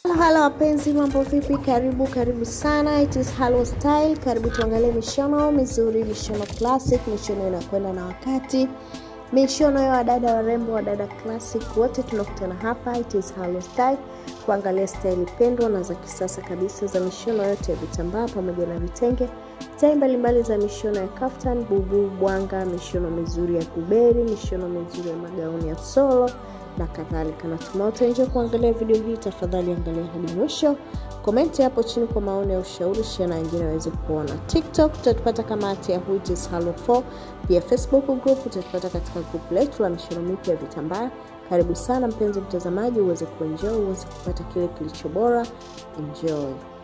Halo halo wapenzi, mambo vipi? Karibu karibu sana, it is Halo Style. Karibu tuangalie mishono mizuri, mishono classic, mishono inakwenda na wakati, mishono ya wadada warembo, wadada classic, wote tunakutana hapa. It is Halo Style kuangalia staili pendwa na za kisasa kabisa za mishono yote ya vitambaa pamoja na vitenge, stai mbalimbali za mishono ya kaftan, bubu, bwanga, mishono mizuri ya kuberi, mishono mizuri ya magauni ya solo na kadhalika. Natumai utaenjoy kuangalia video hii. Tafadhali angalia hadi mwisho, komenti hapo chini kwa maoni ya ushauri, share na wengine waweze kuona. TikTok utatupata kama at Yahoo it is Halo 4. Pia Facebook group utatupata katika group letu la mishono mipya ya vitambaa. Karibu sana mpenzi mtazamaji, uweze kuenjoy, uweze kupata kile kilicho bora. Enjoy.